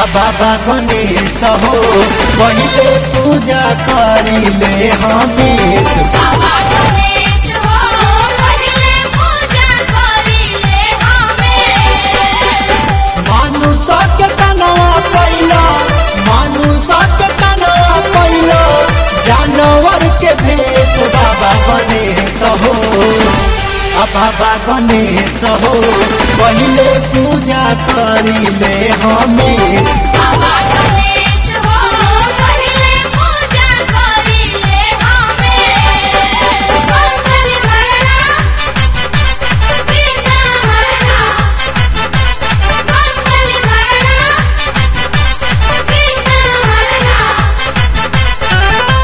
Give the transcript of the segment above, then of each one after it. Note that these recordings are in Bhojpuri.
बाबा गणेश हो पहिले पूजा करिले हमेश बाबा गणेश हो पहिले पूजा करिले हमें मानुष के तनवा पहिला मानुष के तनवा पहिला जानवर के भेष बाबा गणेश हो आ बाबा गणेश हो पहिले पूजा करिले हमेश बाबा गणेश हो पहिले पूजा करिले हमें मंगल करना बिना हरना मंगल करना बिना हरना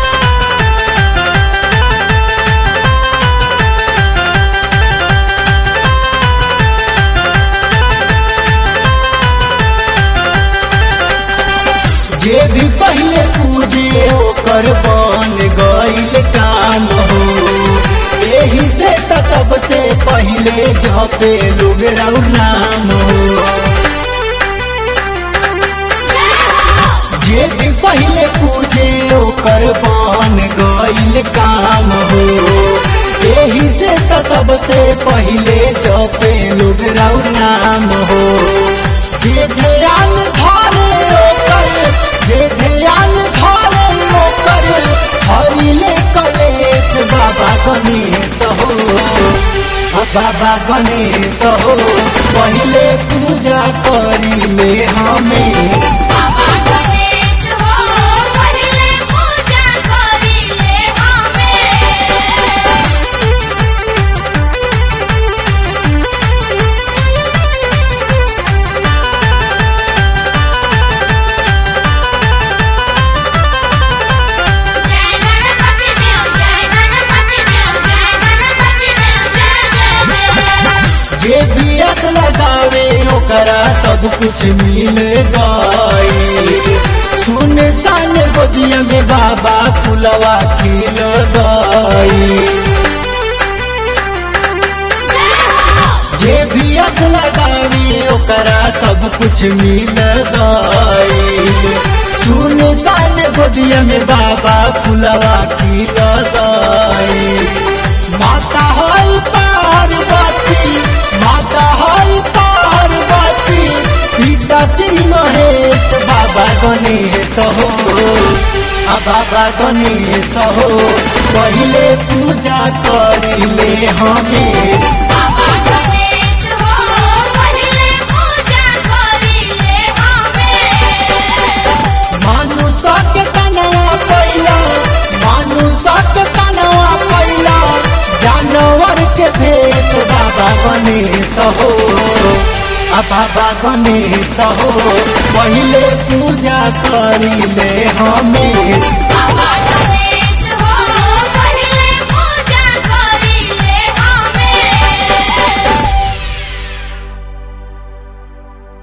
जे भी पहले पूजे ओकर बन गईल काम हो एही से त सबसे पहले जपे लोग राउ नाम हो जे भी पहले पूजे ओकर बन गईल काम हो एही से त सबसे पहले जपे लोग राउ नाम हो जे ध्यान धारे ओकर जे ध्यान धारे ओकर हरिले कलेश बाबा गणेश हो आ बाबा गणेश हो पहले पूजा करिले हमें बाबा गणेश हो पहिले पूजा करिले हमें जय गणपति देव जय गणपति देव जय गणपति देव जय जय जे भी अस लगावे ओकरा सब कुछ मिल गई सुन सान गोदिया में बाबा फुलवा खिल गई जे भी अस लगावे ओकरा सब कुछ मिल गई सुन सान गोदिया में बाबा फुलवा खिल गई माता है पार्वती माता है पार्वती पिता श्री महेश बाबा गणेश हो आ बाबा गणेश हो पहले पूजा करिले हमें बाबा गणेश हो पहिले पूजा करिले हमें मानुष के तनवा पहिला मानुष के तनवा पहिला जानवर के भेष बाबा गणेश हो आ बाबा गणेश हो पहिले पूजा करिले हमें बाबा